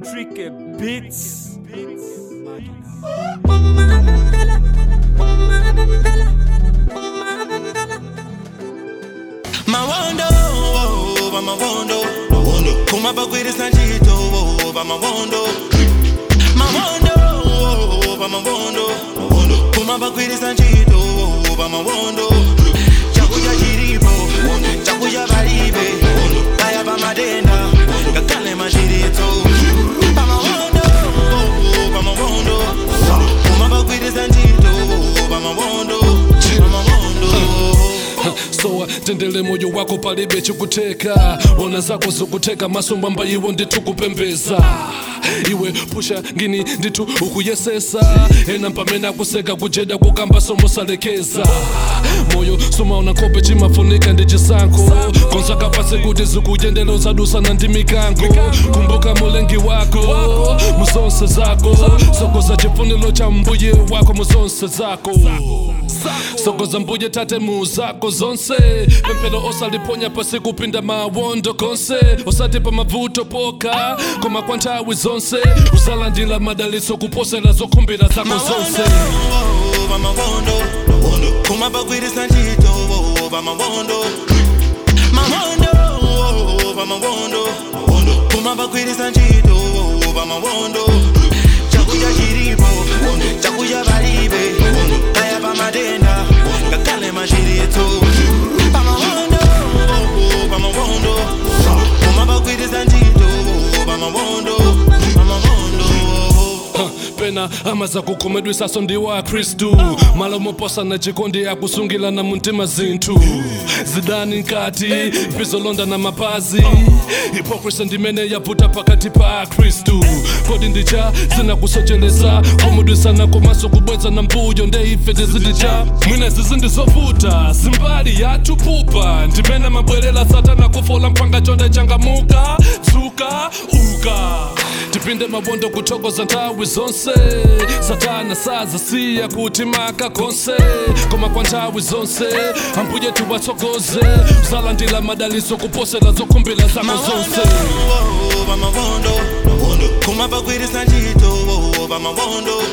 Tricky Beats. Mawondo, oh, mawondo, kumabagwirisa ntchito oh, pamawondo mawondo oh, pamawondo kumabagwirisa ntchito oh, pamawondo chakudya chilipo chakudya palibe kaya pamatenda ngakhale machiritso pamawondo oh, pamawondo kumabagwirisa ntchito oh, pamawondo pamawondo sowa tendele moyo wako palibe chikuteka ona zako zikuteka masombamba iwo nditukupembeza iwe pusha ngini nditu ukuyesesa ena mpamene akuseka kujeda kukamba somosalekeza moyo sumaona nkhope chimafunika ndi chisankho konsaka pasi kuti zikuyendela uzadusana ndi mikango kumbuka mulengi wako muzonse zako sokoza chifuniro cha mbuye wako muzonse zako sokoza mbuye tate muzako zonse pemphero osaliponya pasi kupinda mawondo konse osati pa mavuto poka koma kwa nthawi zonse usalandira madalitso kuposera zokhumbira zako zonse pamawondo kumabagwirisa ntchito pamawondo mawondo pamawondo kumabagwirisa ntchito pamawondo chakudya chilipo chakudya palibe kaya pamatenda ngakhale machiritso pamawondo pamawondo kumabagwirisa ntchito pamawondo pamawondo Ha, pena amaza kukhomedwisaso ndi wa khristu malo moposana chikondi akusungilana mumtima zinthu zidani nkati pizolonda na mapazi hipokrisi ndimene yavuta pakati pa khristu kodi ndicha zinakusocheleza kumudwisana komanso kubweza na mbuyo ndeife tizidicha mwina zizi ndizovuta zimbali yathu pupa ndimene mabwerera satana kufola mpanga chonde changamuka dzuka uka tipinde mabondo kuthokoza nthawi zonse satana sazasiya kuti maka konse koma kwa nthawi zonse ambuye tiwatsogoze usalandira madalitso kuposera zokhumbira zako zonse pamawondo kumabagwirisa ntchito pamawondo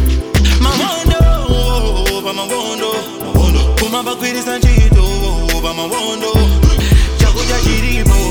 mawondo pamawondo kumabagwirisa ntchito pamawondo chakudya chilipo